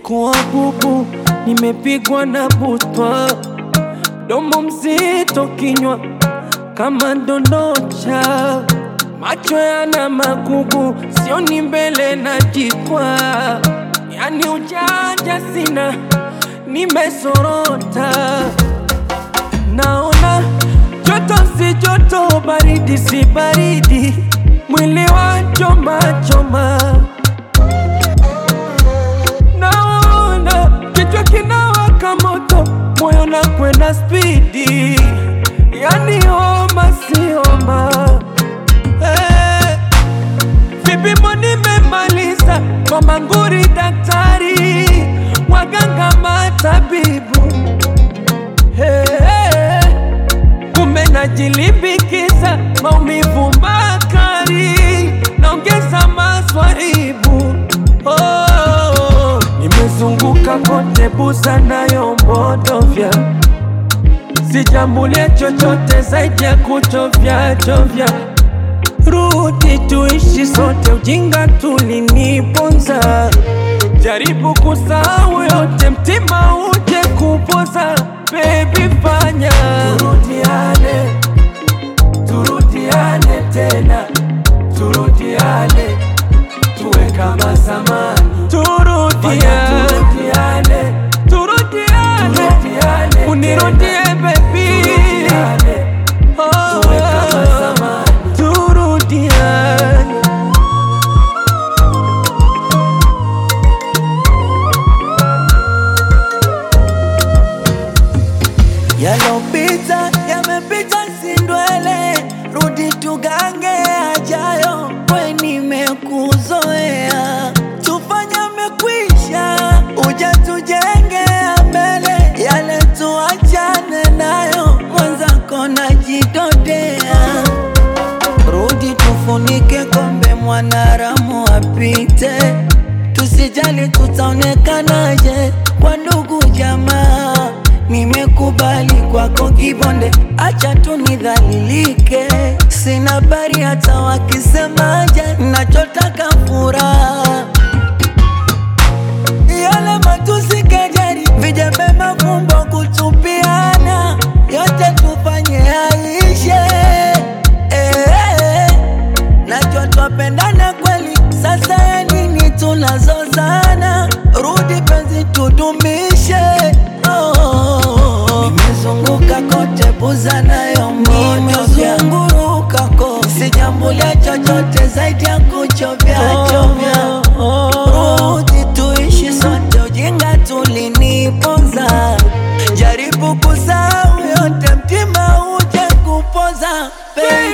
nimekuwa bubu, nimepigwa na butwa, domo mzito, kinywa kama ndondocha, macho yana magugu, sioni mbele na jikwa, yani ujanja sina, nimesorota, naona joto si joto, baridi si baridi, mwili wa choma choma naona kichwa kinawaka moto, moyo na kwenda spidi, yani homa si homa. Eh, vipimo nimemaliza kwa manguri, daktari, waganga, matabibu Eh, kumbe najilimbikiza maumivu makali, naongeza maswaibu oh, nimezunguka kote buza nayo mbodovya, sijambulia chochote zaidi ya kuchovya chovya. Rudi tuishi sote, ujinga tuliniponza. Jaribu kusahau yote, mtima uje kupoza. Baby fanya turudiane, turudiane tena, turudiane tuwe kama zamani, turudiane, turudiane, turudiane, unirudie baby, oh, tuwe kama zamani, turudiane. Yalopita yamepita, sindwele, rudi tugange ajayo, we nimekuzoea, tufanye mekwisha, uja tujenge mbele, yale tuachane nayo, mwenzako najidodea, rudi tufunike kombe, mwanaramu apite, tusijali tutaonekanaje kwa ndugu jamaa Nimekubali kwako kibonde, acha tu nidhalilike. Sina habari hata wakisemaje, nachotaka furaha. Yale matusi, kejeli, vijembe, mafumbo, kutupiana, yote tufanye yaishe. Eh, najua twapendana kweli, sasa ya nini tunazozana? Rudi penzi tudumishe. Oh, nimezunguka kote buza nayo nimezunguruka kote, sijambulia chochote zaidi ya kuchovya chovya. Rudi tuishi sote, ujinga tuliniponza. Jaribu kusahau yote, mtima uje kupoza baby.